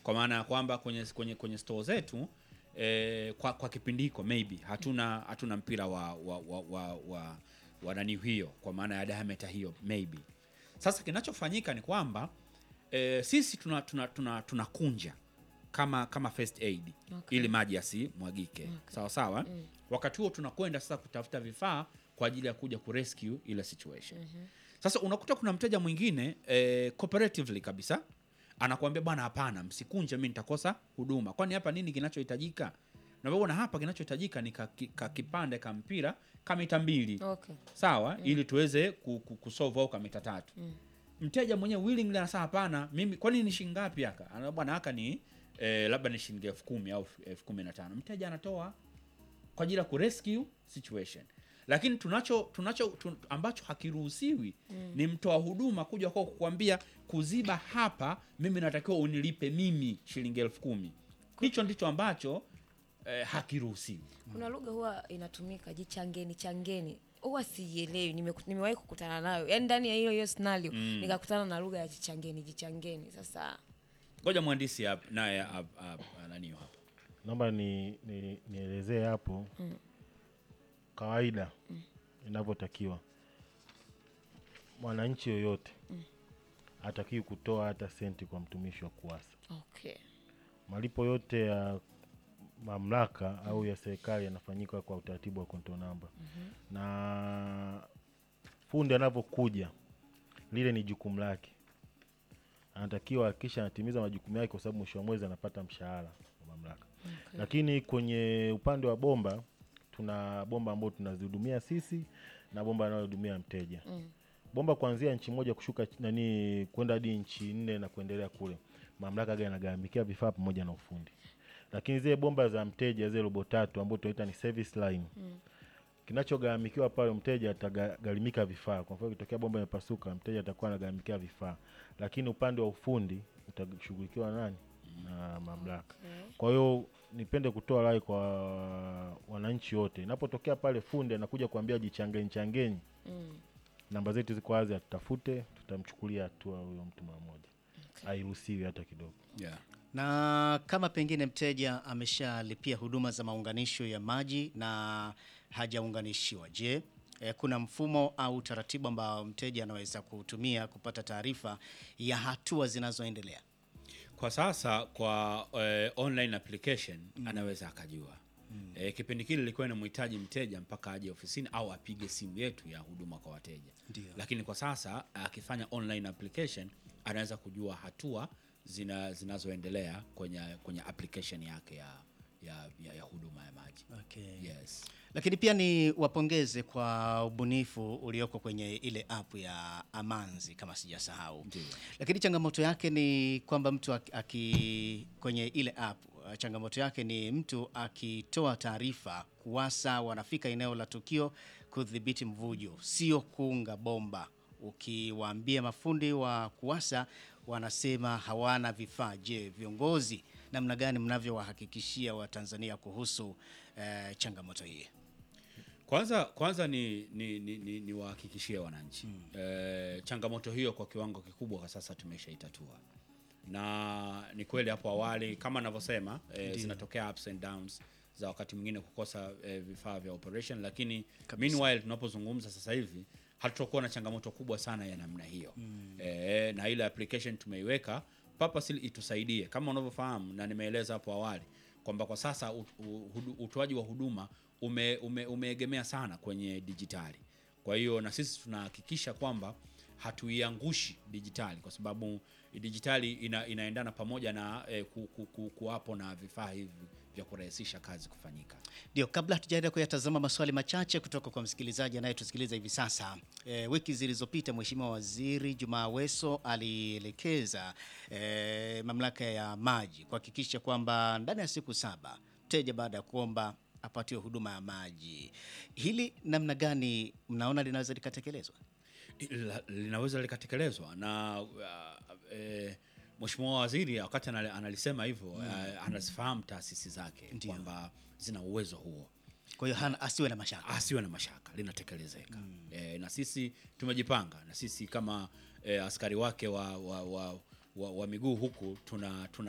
kwa maana ya kwamba kwenye kwenye kwenye store zetu eh, kwa, kwa kipindi hiko maybe hatuna hatuna mpira wa wa wa, wa, wa, wa nani hiyo kwa maana ya diameter hiyo maybe sasa kinachofanyika ni kwamba eh, sisi tuna tuna tuna tunakunja kama kama first aid Okay. ili maji yasimwagike sawa sawa wakati huo tunakwenda sasa kutafuta vifaa kwa ajili ya kuja kurescue ile situation sasa unakuta kuna mteja mwingine eh, cooperatively kabisa anakuambia bwana hapana msikunje mi nitakosa huduma kwani hapa nini kinachohitajika navyoona hapa kinachohitajika ni ka, ki- ka kipande ka mpira ka mita mbili Okay. sawa ili tuweze ku- ku- kusolve au ka mita tatu mteja mwenyewe willingly anasema hapana mimi kwani ni shilingi ngapi haka Ana- bwana haka ni eh, labda ni shilingi elfu kumi au elfu kumi na tano mteja anatoa kwa ajili ya kurescue situation lakini tunacho tunacho tun, ambacho hakiruhusiwi ni mtoa huduma kuja kwa kukwambia kuziba hapa mimi natakiwa unilipe mimi shilingi elfu kumi hicho ndicho ambacho eh, hakiruhusiwi Kuna lugha huwa inatumika jichangeni changeni, huwa siielewi. Nimeku- Nimewahi kukutana nayo, yaani ndani ya hiyo hiyo scenario nikakutana na lugha ya jichangeni jichangeni. Sasa ngoja mhandisi hapa naye hap- hap- nani hapa naomba ni, ni, nielezee hapo kawaida inavyotakiwa mwananchi yoyote hatakiwi kutoa hata senti kwa mtumishi wa kuwasa okay. malipo yote ya mamlaka au ya serikali yanafanyika kwa utaratibu wa konto namba na fundi anavyokuja lile ni jukumu lake anatakiwa akisha anatimiza majukumu yake kwa sababu mwisho wa mwezi anapata mshahara wa mamlaka Okay. lakini kwenye upande wa bomba tuna bomba ambao tunazihudumia sisi na bomba anayohudumia mteja Mm. bomba kuanzia nchi moja kushuka ch- nani kwenda hadi nchi nne na kuendelea kule mamlaka ga yanagharamikia vifaa pamoja na ufundi lakini zile bomba za mteja zile robo tatu ambao tunaita ni service line Mm. kinachogharamikiwa pale mteja atagharimika vifaa kwa mfano ikitokea bomba imepasuka mteja atakuwa anagharamikia vifaa lakini upande wa ufundi utashughulikiwa nani na mamlaka Okay. kwa hiyo nipende kutoa rai kwa wananchi wote inapotokea pale fundi anakuja kuambia jichangeni changeni Mm. namba zetu ziko wazi atutafute tutamchukulia hatua huyo mtu mara moja Okay. hairuhusiwi hata kidogo yeah. Na kama pengine mteja ameshalipia huduma za maunganisho ya maji na hajaunganishiwa, je, eh, kuna mfumo au taratibu ambao mteja anaweza kutumia kupata taarifa ya hatua zinazoendelea? kwa sasa kwa eh, online application anaweza akajua eh, kipindi kile ilikuwa inamhitaji mteja mpaka aje ofisini au apige simu yetu ya huduma kwa wateja Ndio. lakini kwa sasa akifanya online application anaweza kujua hatua zina, zinazoendelea kwenye, kwenye application yake ya, ya, ya, ya huduma ya maji Okay. yes. Lakini pia ni wapongeze kwa ubunifu ulioko kwenye ile app ya Amanzi kama sijasahau. Ndio. Lakini changamoto yake ni kwamba mtu aki, aki kwenye ile app uh, changamoto yake ni mtu akitoa taarifa kuwasa wanafika eneo la tukio kudhibiti mvujo, sio kuunga bomba. Ukiwaambia mafundi wa kuwasa wanasema hawana vifaa. Je, viongozi namna gani mnavyowahakikishia Watanzania kuhusu eh, changamoto hii? Kwanza kwanza ni ni, ni, ni, ni wahakikishie wananchi eh, changamoto hiyo kwa kiwango kikubwa kwa sasa tumeshaitatua, na ni kweli hapo awali kama navyosema eh, zinatokea ups and downs za wakati mwingine kukosa eh, vifaa vya operation, lakini meanwhile tunapozungumza sasa hivi hatutakuwa na changamoto kubwa sana ya namna hiyo eh, na ile application tumeiweka purposely itusaidie kama unavyofahamu na nimeeleza hapo awali kwamba kwa sasa ut- u- hudu- utoaji wa huduma ume, ume, umeegemea sana kwenye dijitali. Kwa hiyo na sisi tunahakikisha kwamba hatuiangushi dijitali, kwa sababu dijitali ina, inaendana pamoja na eh, ku, ku, ku, kuwapo na vifaa hivi vya kurahisisha kazi kufanyika. Ndio, kabla hatujaenda kuyatazama maswali machache kutoka kwa msikilizaji anayetusikiliza hivi sasa. E, wiki zilizopita Mheshimiwa Waziri Jumaa Aweso alielekeza e, mamlaka ya maji kuhakikisha kwamba ndani ya siku saba mteja baada ya kuomba apatiwe huduma ya maji. Hili namna gani mnaona linaweza likatekelezwa? La- linaweza likatekelezwa na uh, eh, Mheshimiwa Waziri wakati anali- analisema hivyo uh, anazifahamu taasisi zake Ndio. kwamba zina uwezo huo Kwa hiyo hana asiwe na mashaka. asiwe na mashaka linatekelezeka e, na sisi tumejipanga na sisi kama e, askari wake wa, wa, wa, wa, wa miguu huku tuna, tuna